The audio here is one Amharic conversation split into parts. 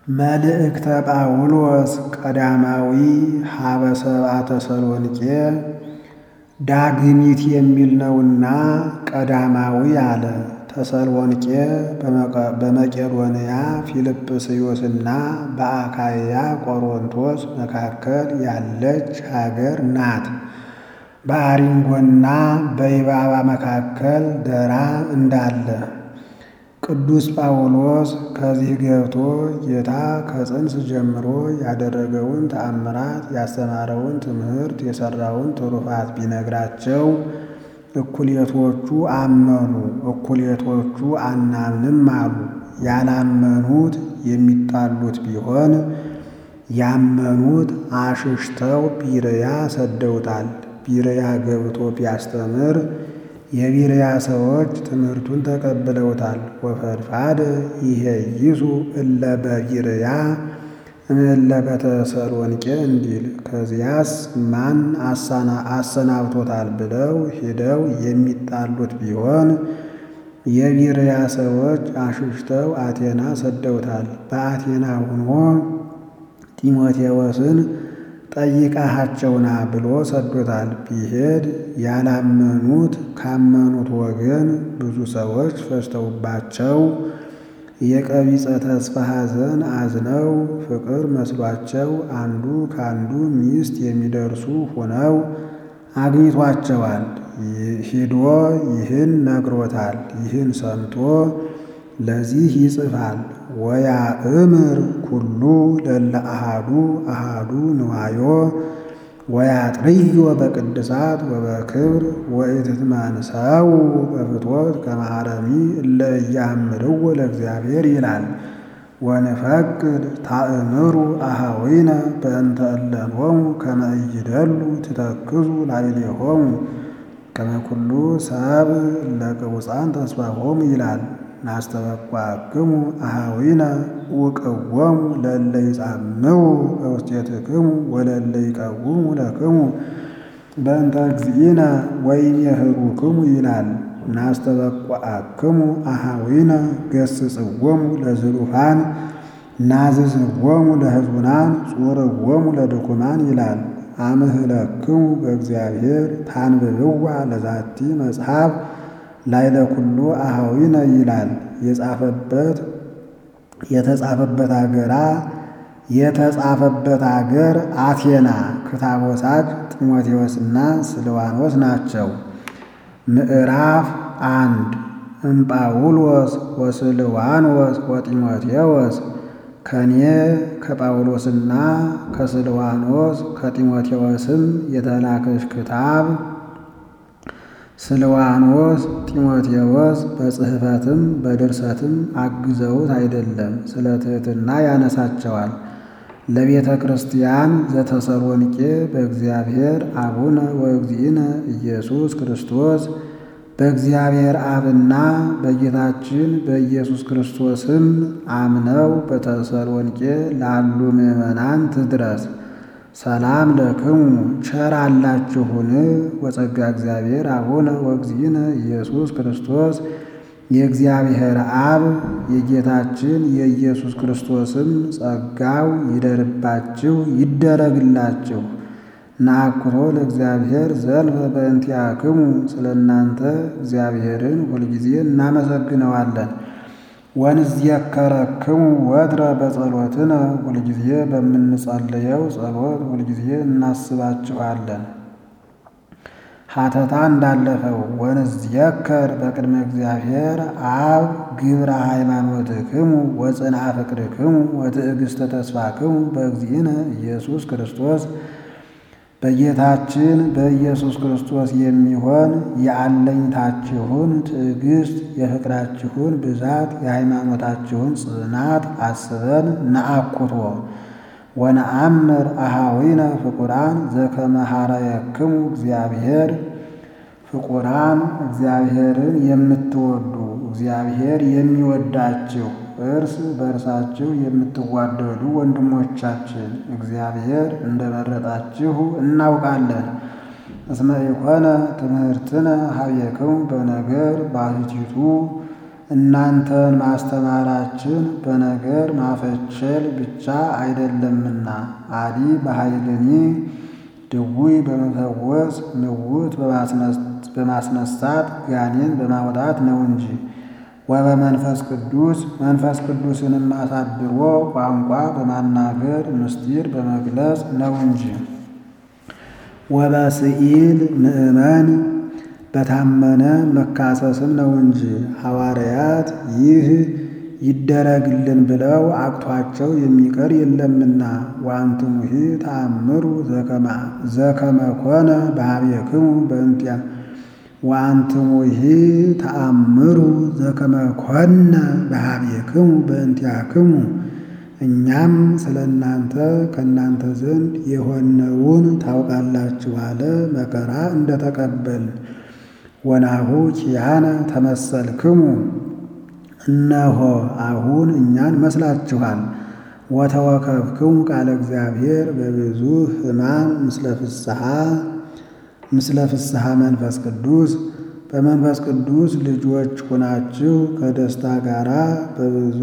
መልእክተ ጳውሎስ ቀዳማዊ ሀበ ሰብአ ተሰሎንቄ ዳግሚት የሚል ነውና ቀዳማዊ አለ። ተሰሎንቄ በመቄዶንያ ፊልጵስዩስና በአካይያ ቆሮንቶስ መካከል ያለች ሀገር ናት። በአሪንጎና በይባባ መካከል ደራ እንዳለ ቅዱስ ጳውሎስ ከዚህ ገብቶ ጌታ ከጽንስ ጀምሮ ያደረገውን ተአምራት ያስተማረውን ትምህርት የሠራውን ትሩፋት ቢነግራቸው እኩሌቶቹ አመኑ፣ እኩሌቶቹ አናምንም አሉ። ያላመኑት የሚጣሉት ቢሆን ያመኑት አሽሽተው ቢርያ ሰደውታል። ቢርያ ገብቶ ቢያስተምር የቢርያ ሰዎች ትምህርቱን ተቀብለውታል። ወፈድፋደ ይሄይሱ እለ በቢርያ እምእለ በተሰሎንቄ እንዲል ከዚያስ ማን አሰናብቶታል ብለው ሄደው የሚጣሉት ቢሆን የቢርያ ሰዎች አሽሽተው አቴና ሰደውታል። በአቴና ሆኖ ጢሞቴዎስን ጠይቃሃቸውና ብሎ ሰዶታል። ቢሄድ ያላመኑት ካመኑት ወገን ብዙ ሰዎች ፈጅተውባቸው የቀቢጸ ተስፋ ሐዘን አዝነው ፍቅር መስሏቸው አንዱ ከአንዱ ሚስት የሚደርሱ ሆነው አግኝቷቸዋል። ሂዶ ይህን ነግሮታል። ይህን ሰምቶ ለዚህ ይጽፋል ወያ እምር ኩሉ ለለ አሃዱ አሃዱ ንዋዮ ወያጥርዮ በቅድሳት ወበክብር ወኢትትመንሰው በፍትወት ከማረሚ እለ እያምርዎ ለእግዚአብሔር ይላል። ወንፈቅድ ታእምሩ አሃዊነ በእንተ እለንሆሙ ከመ ኢይደሉ ትተክዙ ላዕሌሆሙ ከመ ኩሉ ሰብ ለቅቡፃን ተስፋሆሙ ይላል። ናስተበቋክሙ አሃዊነ ውቅዎሙ ለእለ ይጻምው በውስቴትክሙ ወለእለ ይቀውሙ ለክሙ በእንተ እግዚእነ ወይሜህሩክሙ ይላል። ናስተበቋክሙ አሃዊነ ገስጽዎሙ ለዝሉፋን ናዝዝዎሙ ለሕዙናን ጹርዎሙ ለድኩማን ይላል። አምህለክሙ በእግዚአብሔር ታንብብዋ ለዛቲ መጽሐፍ ላይለ ኩሉ አሃዊነ ይላል። የጻፈበት የተጻፈበት አገራ የተጻፈበት አገር አቴና ክታቦሳጅ ጢሞቴዎስና ስልዋኖስ ናቸው። ምዕራፍ አንድ እምጳውሎስ ወስልዋኖስ ወጢሞቴዎስ ከኔ ከጳውሎስና ከስልዋኖስ ከጢሞቴዎስም የተላከች ክታብ ስልዋኖስ ጢሞቴዎስ በጽሕፈትም በድርሰትም አግዘውት አይደለም፣ ስለ ትሕትና ያነሳቸዋል። ለቤተ ክርስቲያን ዘተሰሎንቄ በእግዚአብሔር አቡነ ወእግዚእነ ኢየሱስ ክርስቶስ በእግዚአብሔር አብና በጌታችን በኢየሱስ ክርስቶስም አምነው በተሰሎንቄ ላሉ ምዕመናን ትድረስ። ሰላም ለክሙ ቸር አላችሁን? ወጸጋ እግዚአብሔር አቡነ ወእግዚእነ ኢየሱስ ክርስቶስ የእግዚአብሔር አብ የጌታችን የኢየሱስ ክርስቶስም ጸጋው ይደርባችሁ ይደረግላችሁ። ናአኩቶ ለእግዚአብሔር ዘልፈ በእንቲአክሙ ስለ እናንተ እግዚአብሔርን ሁልጊዜ እናመሰግነዋለን። ወንዝየከረክሙ ወትረ በጸሎትነ ሁልጊዜ በምንጸልየው ጸሎት ሁልጊዜ እናስባችኋለን። ሀተታ እንዳለፈው ወንዝየከር በቅድመ እግዚአብሔር አብ ግብረ ሃይማኖትክሙ ወጽንዓ ፍቅርክሙ ወትዕግሥተ ተስፋክሙ በእግዚእነ ኢየሱስ ክርስቶስ በጌታችን በኢየሱስ ክርስቶስ የሚሆን የአለኝታችሁን ትዕግሥት የፍቅራችሁን ብዛት የሃይማኖታችሁን ጽናት አስበን ነአኩቶ ወነአምር አሃዊነ ፍቁራን ዘከመ ሐረየክሙ እግዚአብሔር ፍቁራን እግዚአብሔርን የምትወዱ እግዚአብሔር የሚወዳችሁ እርስ በእርሳችሁ የምትዋደዱ ወንድሞቻችን እግዚአብሔር እንደመረጣችሁ እናውቃለን። እስመ ኢኮነ ትምህርትነ ሀቤክሙ በነገር ባሕቲቱ እናንተን ማስተማራችን በነገር ማፈቸል ብቻ አይደለምና አዲ በኃይልኒ ድውይ በመፈወስ ምውት በማስነሳት ጋኔን በማውጣት ነው እንጂ ወበመንፈስ ቅዱስ መንፈስ ቅዱስንም አሳድሮ ቋንቋ በማናገር ምስጢር በመግለጽ ነው እንጂ ወበስኢል ምእመን በታመነ መካሰስም ነው እንጂ ሐዋርያት ይህ ይደረግልን ብለው አቅቷቸው የሚቀር የለምና ወአንትሙሂ ተአምሩ ዘከመ ኮነ በኀቤክሙ በእንቲአ ወአንትሙሂ ተአምሩ ዘከመ ኮነ በኀቤክሙ በእንቲአክሙ እኛም ስለ እናንተ ከእናንተ ዘንድ የሆነውን ታውቃላችሁ አለ መከራ እንደተቀበልን ወናሁ ኪያነ ተመሰልክሙ እነሆ አሁን እኛን መስላችኋል። ወተወከፍክሙ ቃለ እግዚአብሔር በብዙ ሕማም ምስለ ፍስሐ ምስለ ፍስሐ መንፈስ ቅዱስ በመንፈስ ቅዱስ ልጆች ሆናችሁ ከደስታ ጋራ በብዙ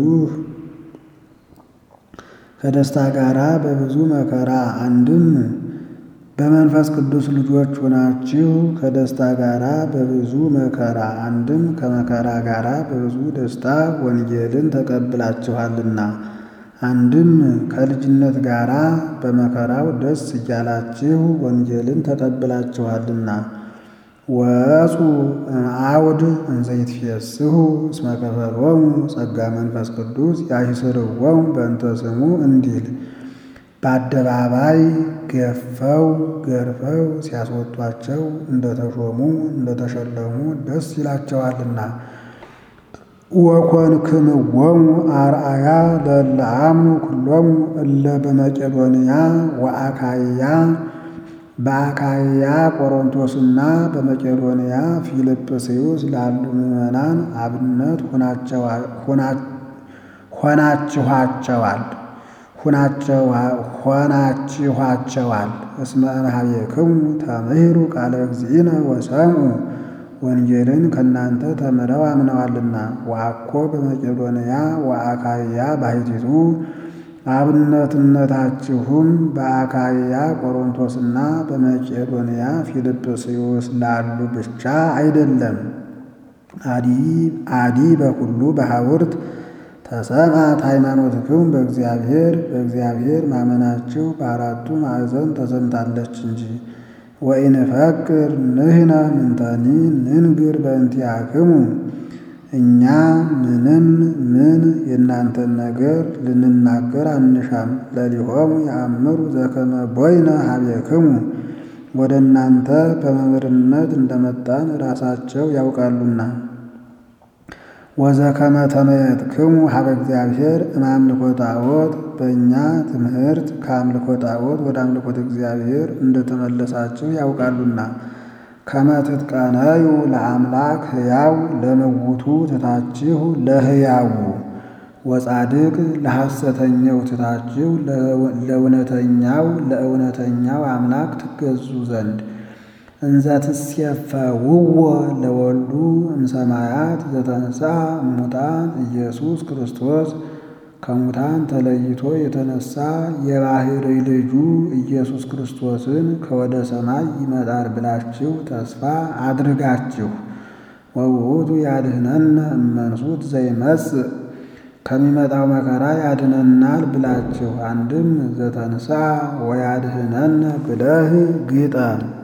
ከደስታ ጋራ በብዙ መከራ አንድም በመንፈስ ቅዱስ ልጆች ሆናችሁ ከደስታ ጋራ በብዙ መከራ አንድም ከመከራ ጋራ በብዙ ደስታ ወንጌልን ተቀብላችኋልና አንድም ከልጅነት ጋራ በመከራው ደስ እያላችሁ ወንጌልን ተቀብላችኋልና ወፁ አውድ እንዘይትፌስሑ እስመ ከፈሎሙ ጸጋ መንፈስ ቅዱስ ያይስርዎሙ በእንተ ስሙ እንዲል በአደባባይ ገፈው ገርፈው ሲያስወጧቸው እንደተሾሙ እንደተሸለሙ ደስ ይላቸዋልና። ወኮንክምዎሙ አርአያ ለእለ አምኑ ኩሎሙ እለ በመቄዶንያ ወአካይያ በአካይያ ቆሮንቶስና በመቄዶንያ ፊልጵስዩስ ላሉ ምዕመናን አብነት ሆናችኋቸዋል ሆናችኋቸዋል። እስመ እምኀቤክሙ ተምህሩ ቃለ እግዚእነ ወሰምዑ ወንጌልን ከእናንተ ተምረው አምነዋልና። ወአኮ በመቄዶንያ ወአካይያ ባሕቲቱ አብነትነታችሁም በአካይያ ቆሮንቶስና በመቄዶንያ ፊልጵስዩስ ላሉ ብቻ አይደለም። አዲ በኩሉ በሐውርት ተሰምዐት ሃይማኖትክሙ በእግዚአብሔር በእግዚአብሔር ማመናችሁ በአራቱ ማዕዘን ተሰምታለች እንጂ። ወኢንፈቅር ንሕነ ምንተኒ ንንግር በእንቲአክሙ እኛ ምንም ምን የእናንተን ነገር ልንናገር አንሻም። ለሊሆሙ የአምሩ ዘከመ ቦይነ ኀቤክሙ ወደ እናንተ በመምህርነት እንደመጣን ራሳቸው ያውቃሉና። ወዘከመ ተመየጥክሙ ሀበ እግዚአብሔር እምአምልኮ ጣዖት በእኛ ትምህርት ከአምልኮ ጣዖት ወደ አምልኮት እግዚአብሔር እንደተመለሳችሁ ያውቃሉና። ከመ ትትቀነዩ ለአምላክ ሕያው ለምውቱ ትታችሁ ለሕያው ወጻድቅ ለሐሰተኛው ትታችሁ ለእውነተኛው ለእውነተኛው አምላክ ትገዙ ዘንድ እንዘ ትሴፈውዎ ለወልዱ እምሰማያት ዘተንሥአ እሙታን ኢየሱስ ክርስቶስ ከሙታን ተለይቶ የተነሳ የባሕርይ ልጁ ኢየሱስ ክርስቶስን ከወደ ሰማይ ይመጣል ብላችሁ ተስፋ አድርጋችሁ ወውእቱ ያድኅነነ እመንሱት ዘይመጽእ ከሚመጣው መከራ ያድነናል ብላችሁ አንድም ዘተንሥአ ወያድኅነነ ብለህ ግጠም።